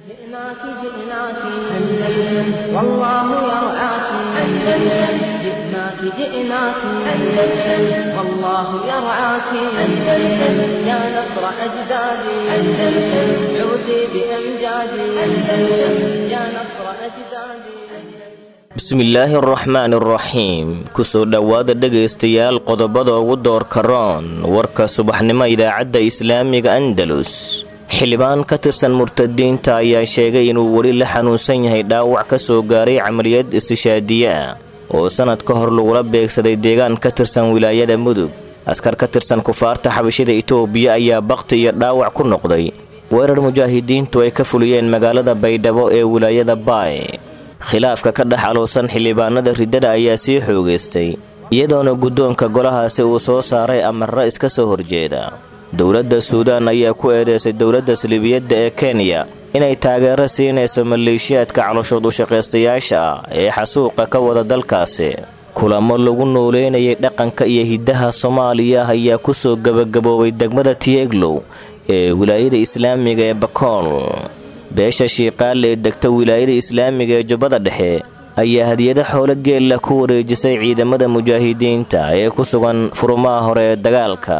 جئناك جئناك أندلس والله يرعاك أندلس جئناك جئناك أندلس والله يرعاك أندلس يا نصر أجدادي أندلس عودي بأمجادي أندلس يا نصر أجدادي bismillaahi araxmaani araxiim kusoo dhowaada dhegaystayaal qodobada ugu doorka roon warka subaxnimo idaacadda islaamiga andalus xildhibaan ka tirsan murtadiinta ayaa sheegay inuu weli la xanuunsan yahay dhaawac ka soo gaaray camaliyad istishaadiye ah oo sannad ka hor lagula beegsaday deegaan ka tirsan wilaayada mudug askar ka tirsan kufaarta xabashida itoobiya ayaa bakti iyo dhaawac ku noqday weerar mujaahidiintu ay ka fuliyeen magaalada baydhabo ee wilaayada baay khilaafka ka dhex alowsan xildhibaanada riddada ayaa sii xoogaystay iyadoona guddoonka golahaasi uu soo saaray amarro iska soo horjeeda dowladda suudaan ayaa ku eedeysay dowladda salibiyadda ee kenya inay taageero siinayso maleeshiyaadka caloshood ushaqaystayaasha ah ee xasuuqa ka wada dalkaasi kulamo lagu nooleynayay dhaqanka iyo hiddaha soomaaliya ayaa ku soo gebagaboobay degmada tieglow ee wilaayada islaamiga ee bakool beesha shiiqaale ee degta wilaayada islaamiga ee jubbada dhexe ayaa hadiyado xoolo geella ku wareejisay ciidamada mujaahidiinta ee ku sugan furumaha hore ee dagaalka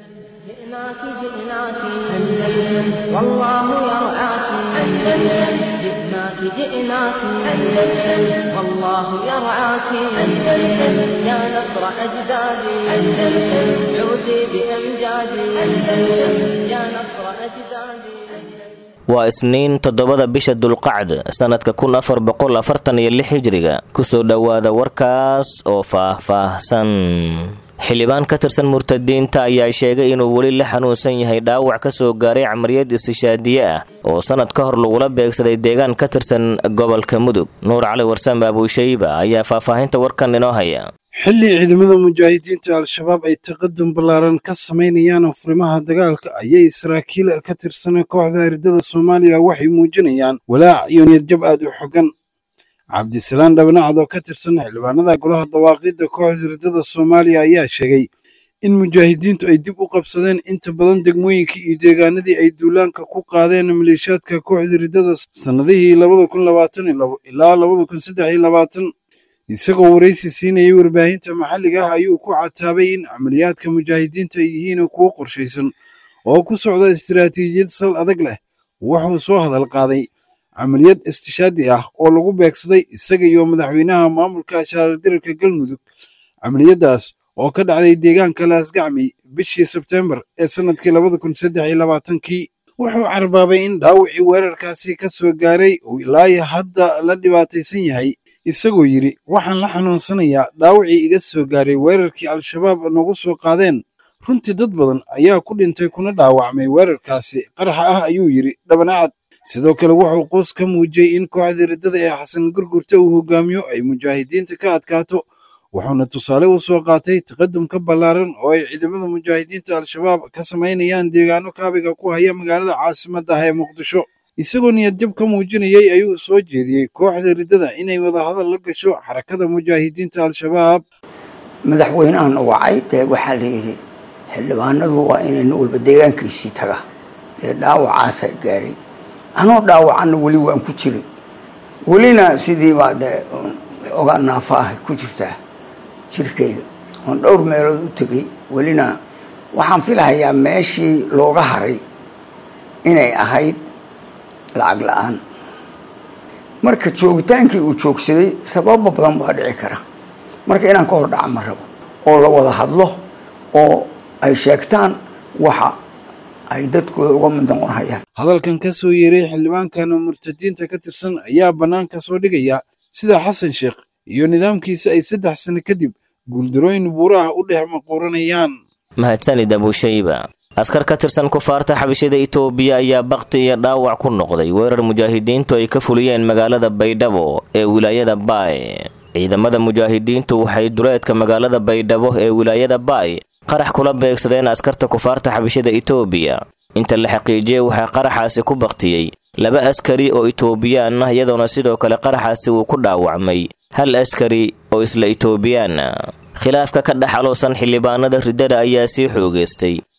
جئناك جئناك أندلس والله يرعاك أندلس جئناك جئناك أندلس والله يرعاك أندلس يا نصر أجدادي أندلس عودي بأمجادي أندلس يا نصر أجدادي waa isniin toddobada bisha dulqacd sannadka kun afar boqol afartan iyo lix hijriga kusoo dhowaada warkaas oo faah-faahsan xildhibaan ka tirsan murtadiinta ayaa sheegay inuu weli la xanuunsan yahay dhaawac ka soo gaaray camaliyad istishaadiye ah oo sannad ka hor lagula beegsaday deegaan ka tirsan gobolka mudug nuur cali warsame abuushayba ayaa faahfaahinta warkan inoo haya xilli ciidamada mujaahidiinta al-shabaab ay taqadum ballaaran ka samaynayaan furimaha dagaalka ayay saraakiil ka tirsan kooxda ardada soomaaliya waxay muujinayaan walaac iyo niyadjab aad u xogan cabdisalaan dhabnacad oo ka tirsan xildhibaanada golaha dawaaqidda kooxda ardada soomaaliya ayaa sheegay in mujaahidiintu ay dib u qabsadeen inta badan degmooyinkii iyo deegaanadii ay duulaanka ku qaadeen maleeshiyaadka kooxda ridada sannadihii labada kun labaatan iyo labo ilaa labada kun saddex iyo labaatan isagoo waraysi siinayay warbaahinta maxalliga ah ayuu ku cataabay in camaliyaadka mujaahidiinta ay yihiin kuwo qorshaysan oo ku socda istiraatiijiyad sal adag leh wuxuu soo hadal qaaday camaliyad istishaadi ah oo lagu beegsaday isaga iyo madaxweynaha maamulka shaardirarka galmudug camaliyadaas oo ka dhacday deegaanka laasgacmi bishii sebteembar ee sannadkii labada kun saddex iyo labaatankii wuxuu carbaabay in dhaawacii weerarkaasi ka soo gaaray uu ilaa hadda la dhibaataysan yahay isagoo yidhi waxaan la xanuunsanayaa dhaawacii iga soo gaaray weerarkii al-shabaab nagu soo qaadeen runtii dad badan ayaa ku dhintay kuna dhaawacmay weerarkaasi qaraxa ah ayuu yidhi dhabanacad sidoo kale wuxuu qoos ka muujiyey in kooxda riddada ee xasan gurgurta uu hogaamiyo ay mujaahidiinta ka adkaato wuxuuna tusaale u soo qaatay taqadumka ballaaran oo ay ciidamada mujaahidiinta al-shabaab ka samaynayaan deegaano kaabiga ku haya magaalada caasimadda ah ee muqdisho isagoo niyadjab ka muujinayay ayuu soo jeediyey kooxda riddada inay wadahadal la gasho xarakada mujaahidiinta al-shabaab madaxweynahan wacay dee waxaa la yidhi xildhibaanadu waa inay nin walba deegaankiisii taga dee dhaawacaasa gaaray anoo dhaawacanna weli waan ku jiray welina sidii baa dee ogaa naafa ahay ku jirtaa jirkayga oon dhowr meelood u tegay welina waxaan filahayaa meeshii looga haray inay ahayd lacag la-aan marka joogitaankii uu joogsaday sababo badan baa dhici kara marka inaan ka hor dhaca ma rabo oo la wada hadlo oo ay sheegtaan waxa ay dadkooda uga mid noqon hayaan hadalkan ka soo yeeray xildhibaankan murtadiinta ka tirsan ayaa bannaanka soo dhigaya sida xasan sheekh iyo nidaamkiisa ay saddex sano kadib guuldarooyin buuraha u dhex maquuranayaan mahadsanid abuushayba askar ka tirsan kufaarta xabashida itoobiya ayaa bakti iyo dhaawac ku noqday weerar mujaahidiintu ay ka fuliyeen magaalada baydhabo ee wilaayada baay ciidamada mujaahidiintu waxay duleedka magaalada baydhabo ee wilaayada baay qarax kula beegsadeen askarta kufaarta xabashida itoobiya inta la xaqiijiyey waxaa qaraxaasi ku baktiyey laba askari oo itoobiyaan ah iyadoona sidoo kale qaraxaasi uu ku dhaawacmay hal askari oo isla itoobiyaan ah khilaafka ka dhex aloosan xildhibaanada riddada ayaa sii xoogaystay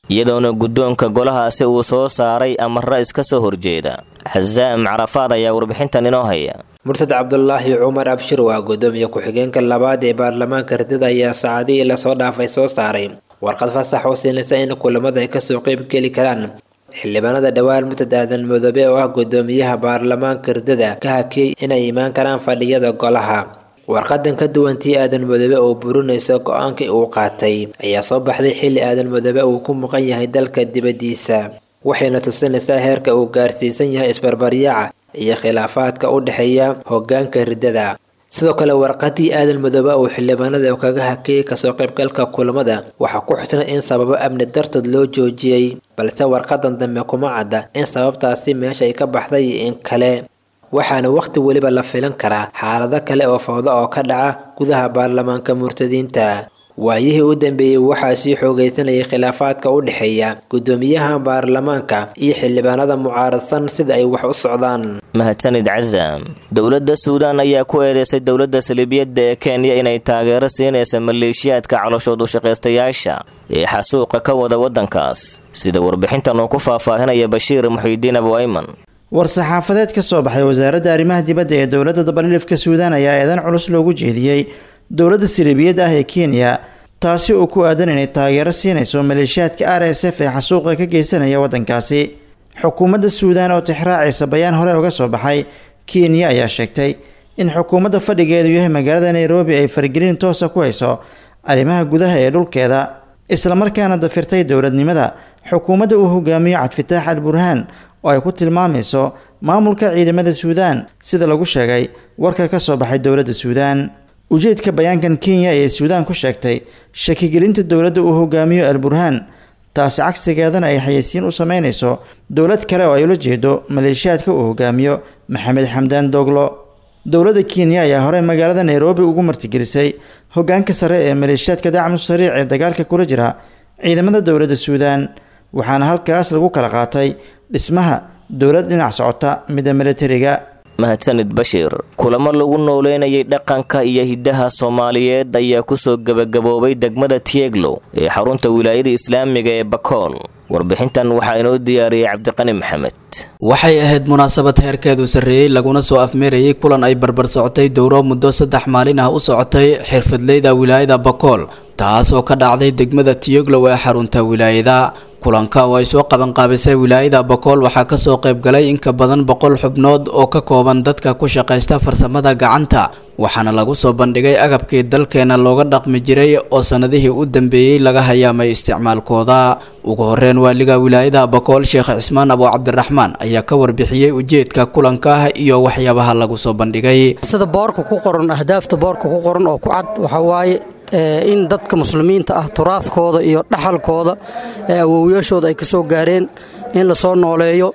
iyadoona guddoonka golahaasi uu soo saaray amarro iska soo horjeeda xasaam carafaad ayaa warbixintan inoo haya mursad cabdulaahi cumar abshir waa gudoomiye ku-xigeenka labaad ee baarlamaanka ridada ayaa saacadihii lasoo dhaafay soo saaray warqad fasax oo siinaysa in kulamada ay kasoo qeyb geli karaan xildhibaanada dhowaan murtad aadan madoobe oo ah gudoomiyaha baarlamaanka ridada ka hakiyey inay imaan karaan fadhiyada golaha warqadan ka duwan tii aadan madoobe oo burinaysa go-aankii uu qaatay ayaa soo baxday xilli aadan madoobe uu ku muqan yahay dalka dibadiisa waxayna tusinaysaa heerka uu gaarsiisan yahay isbarbaryaaca iyo khilaafaadka u dhexeeya hogaanka ridada sidoo kale warqadii aadan madoobe uu xildhibaanada kaga hakiyey kasoo qaybgalka kulamada waxaa ku xusnay in sababo amni dartood loo joojiyey balse warqadan dambe kuma cadda in sababtaasi meesha ay ka baxday in kale waxaana wakhti weliba la filan karaa xaalado kale oo fawdo oo ka dhaca gudaha baarlamaanka murtadiinta waayihii u dambeeyey waxaa sii xoogaysanayay khilaafaadka u dhexeeya gudoomiyaha baarlamaanka iyo xildhibaanada mucaaradsan sida ay wax u socdaan mahadsanid casaam dowladda suudaan ayaa ku eedeysay dowladda saliibiyadda ee kenya inay taageero siinaysa maleeshiyaadka caloshood u shaqaystayaasha ee xasuuqa ka wada waddankaas sida warbixintan uu ku faahfaahinaya bashiir muxiidiin abu ayman war-saxaafadeed ka soo baxay wasaaradda arrimaha dibadda ee dowladda dabalilifka suudaan ayaa eedan culus loogu jeediyey dowladda saliibiyadda ah ee kenya taasi oo ku aadan inay taageero siinayso maleeshiyaadka r s f ee xasuuqa ka geysanaya waddankaasi xukuumadda suudaan oo tixraacaysa bayaan hore uga soo baxay kenya ayaa sheegtay in xukuumadda fadhigeedu yahay magaalada nairobi ay faragelin toosa ku hayso arrimaha gudaha ee dhulkeeda islamarkaana dafirtay dowladnimada xukuumadda uu hogaamiyo cabdifitaax al burhaan oo ay ku tilmaamayso maamulka ciidamada suudaan sida lagu sheegay warka ka soo baxay dowladda suudaan ujeedka bayaankan kenya ee suudaan ku sheegtay shakigelinta dowladda uu hogaamiyo al burhaan taasi cagsigeedana ay xayeysiin u sameynayso dowlad kale oo ay ula jeedo maleeshiyaadka uu hogaamiyo maxamed xamdaan doglo dowladda kenya ayaa horey magaalada nairobi ugu martigelisay hogaanka sare ee maleeshiyaadka dacmu sariic ee dagaalka kula jira ciidamada dowladda suudaan waxaana halkaas lagu kala qaatay dhismaha dowlad dhinac socota midda milatariga mahadsanid bashiir kulamo lagu nooleynayay dhaqanka iyo hiddaha soomaaliyeed ayaa kusoo gebagaboobay degmada tieglow ee xarunta wilaayada islaamiga ee bakool warbixintan waxaa inoo diyaariyey cabdiqani maxamed waxay ahayd munaasabad heerkeedu sarreeyey laguna soo afmeerayay kulan ay barbar socotay dowro muddo saddex maalin ah u socotay xirfadleyda wilaayada bakool taas oo ka dhacday degmada tiyoglow ee xarunta wilaayada kulanka oo ay soo qabanqaabisay wilaayada bakool waxaa kasoo qaybgalay in ka badan boqol xubnood oo ka kooban dadka ku shaqaysta farsamada gacanta waxaana lagu soo bandhigay agabkii dalkeena looga dhaqmi jiray oo sanadihii u dambeeyey laga hayaamay isticmaalkooda ugu horeyn waaliga wilaayada bakool sheekh cismaan abo cabdiraxmaan ayaa ka warbixiyey ujeedka kulanka iyo waxyaabaha lagu soo bandhigay sida boorka ku qoran ahdaafta boorka ku qoran oo ku cad waxaa waaye in dadka muslimiinta ah turaafkooda iyo dhaxalkooda ee awowyaashooda ay ka soo gaareen in la soo nooleeyo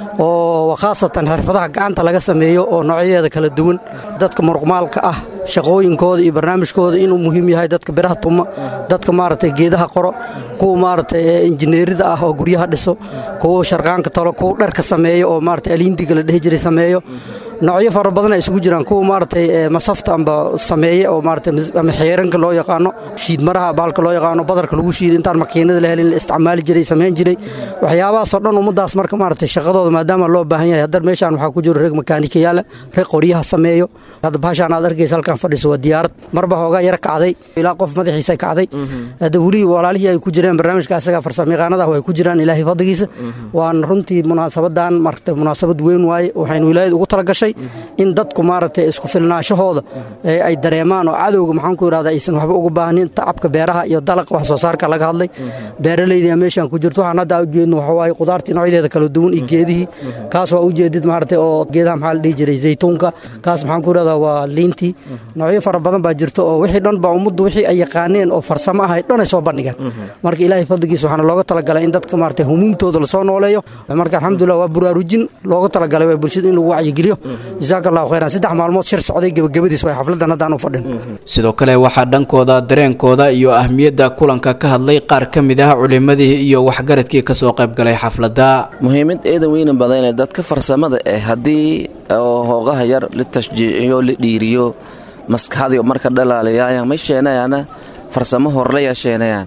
oo khaasatan xirfadaha gacanta laga sameeyo oo noocyadeeda kala duwan dadka muruqmaalka ah shaqooyinkooda iyo barnaamijkooda inuu muhiim yahay dadka biraha tuma dadka maaragtay geedaha qoro kuwa maaragtay injineerida ah oo guryaha dhiso kuwa sharqaanka talo kuwa dharka sameeyo oo maaragtay aliindiga la dhehi jiray sameeyo noocyo fara badan ay isugu jiraan kuwa maaragtay masafta amba sameeye oo maaragtay ama xeeranka loo yaqaano shiidmaraha baalka loo yaqaano badarka lagu shiido intaan makiinada la helin la isticmaali jiray samayn jiray waxyaabahaasoo dhan ummaddaas marka maaragtay shaqadooda maadaama loo baahan yahay haddar meeshaan waxaa ku jiro reeg makaanikayaala reeg qoryaha sameeyo hadda bahashaan aad arkaysa halkan fadhiso waa diyaarad marba hoogaa yara kacday ilaa qof madaxiisa kacday hadda weli walaalihii ay ku jireen barnaamijka asaga farsamayaqaanada way ku jiraan ilaahay fadligiisa waana runtii munaasabadan maragtay munaasabad weyn waaye waxaynu wilaayada ugu talagashay in dadku maaragtay isku filnaashahooda ay dareemaan oo cadowga maxaan ku idhahda aysan waxba uga baahnin tacabka beeraha iyo dalaqa wax soo saarka laga hadlay beeralayda meeshaan ku jirto waxaan hadda ujeedno waxa waaye qudaartii noocyadeeda kala duwan iyo geedihii kaas waa ujeedid maaragtay oo geedaha maxaa la dhihi jiray zaytuunka kaas maxaan ku idhahdaa waa liintii noocyo fara badan baa jirto oo wixii dhan baa ummaddu wixii ay yaqaaneen oo farsamo ahay dhan ay soo bandhigeen marka ilaahay fadligiisa waxaana looga talagalay in dadka maaragtay humuumtooda lasoo nooleeyo marka alxamdulillah waa buraarujin looga talagalay waa bulshada in lagu wacyigeliyo jasaaka allahu khayran saddex maalmood shir socday gebagabadiis way xafladan haddaan u fadhin sidoo kale waxaa dhankooda dareenkooda iyo ahmiyadda kulanka ka hadlay qaar ka mid ah culimadii iyo waxgaradkii kasoo qaybgalay xafladda muhiimad eedan weyna badane dadka farsamada eh haddii hoogaha yar la tashjiiciyo la dhiiriyo maskaxdii marka dhalaalayaayaan may sheenayaana farsamo horleya sheenayaan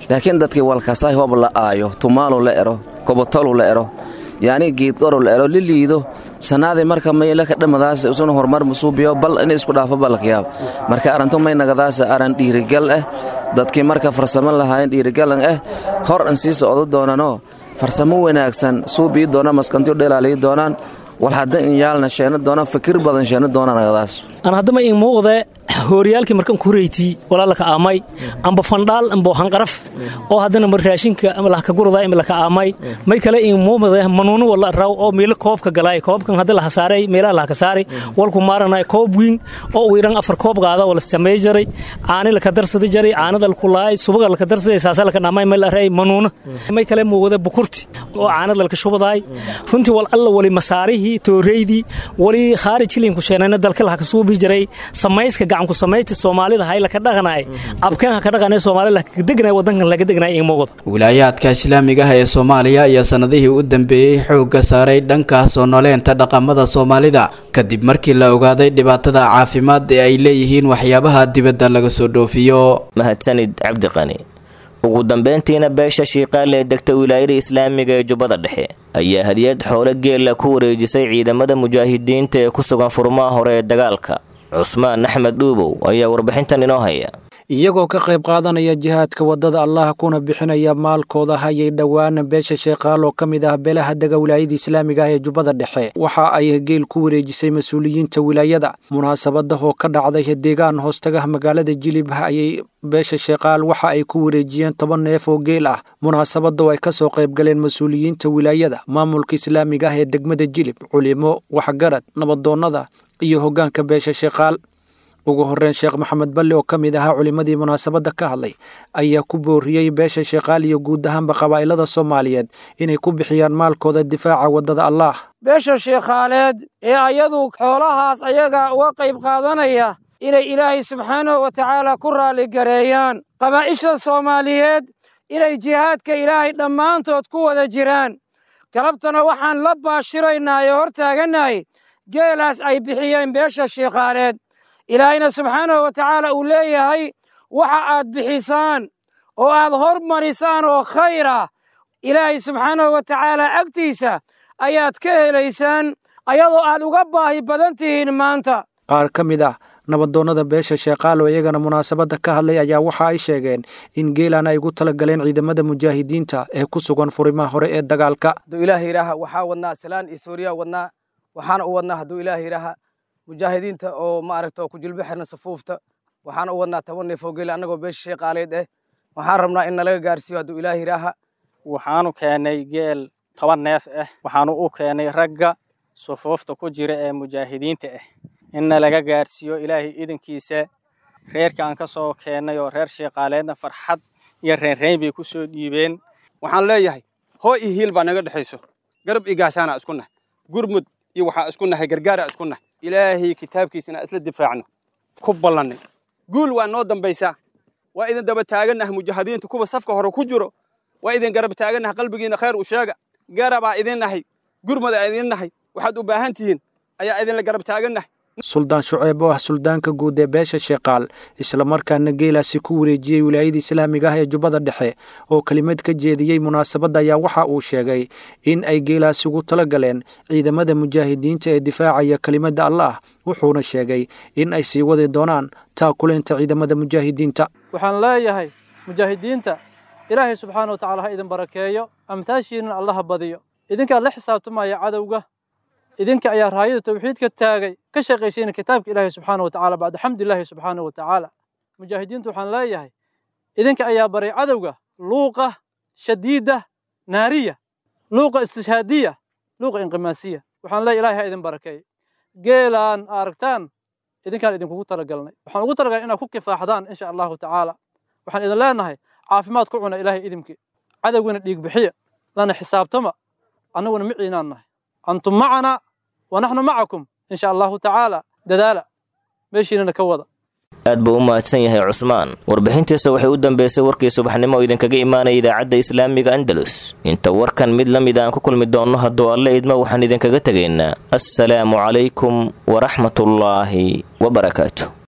laakiin dadkii walkasaay hob la aayo tumaalu la ero kobotolu la ero yacni geedqoro la ero liliido sannaadii marka maylaka dhammadaas isuna horumar musuubiyo bal in isku dhaafo balkayaab marka arrintu may nagadaas aran dhiirigal ah dadkii marka farsamo lahaayeen dhiirigalan ah hor an sii socdo doonanoo farsamo wanaagsan suubii doona maskantiyo dhelaaliyi doonaan wal hadda in yaalna sheena doonaan fikir badan sheena doonaan nagadaas aan haddama in muuqde hooriyaalkii markan kureytii walaalaka aamay amba fandhaal amba hanqaraf oo haddana mar raashinka ama lahka gurada ima laka aamay may kale in muumade manuunu wala raw oo meelo koobka galay koobkan hadda laha saaray meelaha lahka saaray walku maaranay koob wiin oo uu iran afar koob qaada wala samey jaray caani laka darsada jaray caanada laku laay subaga laka darsaday saasa laka dhamay meel aray manuuna may kale muuqde bukurti oo caanada laka shubadaay runtii wal alla wali masaarihii tooreydii wali khaarij hilinku sheenayna dalka laha ka suubi jiray samayska gacanku samaysta soomaalida hay laka dhaqanay abkeen ha ka dhaqanay soomaalida laka degnay wadankan laga degnay in muuqda wilaayaadka islaamiga ah ee soomaaliya ayaa sanadihii u dambeeyey xoogga saaray dhanka soo noleenta dhaqamada soomaalida kadib markii la ogaaday dhibaatada caafimaad ee ay leeyihiin waxyaabaha dibadda laga soo dhoofiyo mahadsanid cabdiqani ugu dambeyntiina beesha shiiqaal ee degta wilaayada islaamiga ee jubbada dhexe ayaa hadiyad xoolo geela ku wareejisay ciidamada mujaahidiinta ee ku sugan furmaha hore ee dagaalka cusmaan axmed dhuubow ayaa warbixintan inoo haya iyagoo ka qayb qaadanaya jihaadka waddada allah kuna bixinaya maalkooda hayay dhowaan beesha sheekhaal oo ka mid ah beelaha dega wilaayada islaamiga ah ee jubbada dhexe waxa ay geel ku wareejisay mas-uuliyiinta wilaayada munaasabada oo ka dhacday deegaan hoostagaha magaalada jilib ayay beesha sheekhaal waxa ay ku wareejiyeen toban neef oo geel ah munaasabada oo ay ka soo qayb galeen mas-uuliyiinta wilaayada maamulka islaamiga ah ee degmada jilib culimo waxgarad nabadoonnada iyo hoggaanka beesha sheekhaal ugu horreyn sheekh maxamed balle oo ka mid ahaa culimmadii munaasabadda ka hadlay ayaa ku booriyey beesha sheekhaal iyo guud ahaanba qabaa'ilada soomaaliyeed inay ku bixiyaan maalkooda difaaca waddada allaah beesha sheekhaaleed ee ayadu xoolahaas ayaga uga qayb qaadanaya inay ilaahay subxaanahu wa tacaala ku raalligareeyaan qabaa'isha soomaaliyeed inay jihaadka ilaahay dhammaantood ku wada jiraan galabtana waxaan la baashiraynaa ee hor taagannahay geelaas ay bixiyeen beesha sheekhaaleed ilaahayna subxaanahu wa tacaala uu leeyahay waxa aad bixisaan oo aad hormarisaan oo khayr ah ilaahay subxaanahu wa tacaala agtiisa ayaad ka helaysaan ayadoo aad uga baahi badan tihiin maanta qaar ka mid ah nabadoonnada beesha sheekhaal oo iyagana munaasabadda ka hadlay ayaa waxa ay sheegeen in geelan ay ugu tala galeen ciidamada mujaahidiinta ee ku sugan furimaha hore ee dagaalka hadduu ilaah yidhaaha waxaa wadnaa salaan iyo suuriya wadnaa waxaana u wadnaa hadduu ilaah yidhaaha mujaahidiinta oo maaragta oo ku jilbo xirna safuufta waxaana u wadnaa toban neef oo geela annagoo beesha sheeqaaleed eh waxaan rabnaa in nalaga gaarsiiyo hadduu ilaah yidhaaha waxaanu keennay geel toban neef ah waxaanu u keennay ragga sufuufta ku jira ee mujaahidiinta ah inna laga gaarsiiyo ilaahay idankiisa reerka aan ka soo keennay oo reer sheeqaaleedna farxad iyo reenreyn bay ku soo dhiibeen waxaan leeyahay hoo iyo hiil baa naga dhexayso garab iyo gaashaana isku nahay gurmud iyo waxaa isku nahay gargaara isku nahay ilaahay kitaabkiisa inaan isla difaacno ku ballannay guul waa noo dambaysaa waa idin daba taagannaha mujaahidiinta kuwa safka hore ku jiro waa idin garab taagannaha qalbigiina khayr u sheega garabaa idin nahay gurmada idin nahay waxaad u baahan tihiin ayaa idinla garab taagannahay suldaan shuceeb oo ah suldaanka guud ee beesha sheekaal islamarkaana geelaasi ku wareejiyey wilaayada islaamiga ah ee jubbada dhexe oo kelimad ka jeediyey munaasabadda ayaa waxa uu sheegay in ay geelaasi ugu tala galeen ciidamada mujaahidiinta ee difaacaya kelimadda allaah wuxuuna sheegay in ay sii wadi doonaan taakuleynta ciidamada mujaahidiinta waxaan leeyahay mujaahidiinta ilaahay subxaana wa tacala ha idin barakeeyo amtaashiinan allaha badiyo idinkaa la xisaabtamaya cadowga idinka ayaa raayada tawxiidka taagay ka shaqaysayna kitaabka ilaahay subxaana wa tacaala bacda xamdilaahi subxaana wa tacaala mujaahidiintu waxaan leeyahay idinka ayaa baray cadowga luuqa shadiida naariya luuqa istishhaadiya luuqa inqimaasiya waxaan leeyahay ilaahay ha idin barakeey geelaan aragtaan idinkaan idinkugu talagalnay waxaan ugu talagalnay inaad ku kifaaxdaan insha allahu tacaala waxaan idin leenahay caafimaad ku cuna ilaahay idinki cadowgana dhiig bixiya lana xisaabtama annaguna miciinaan nahay antum macana wanaxnu macakum insha allahu tacaala dadaala meeshiinana ka wada aad buu u mahadsan yahay cusmaan warbixintiisa waxay u dambeysay warkii subaxnimo oo idinkaga imaanaya idaacadda islaamiga andalus inta warkan mid la mid aan ku kulmi doonno hadduu alle idmo waxaan idinkaga tegaynaa assalaamu calaykum waraxmatullaahi wabarakaatu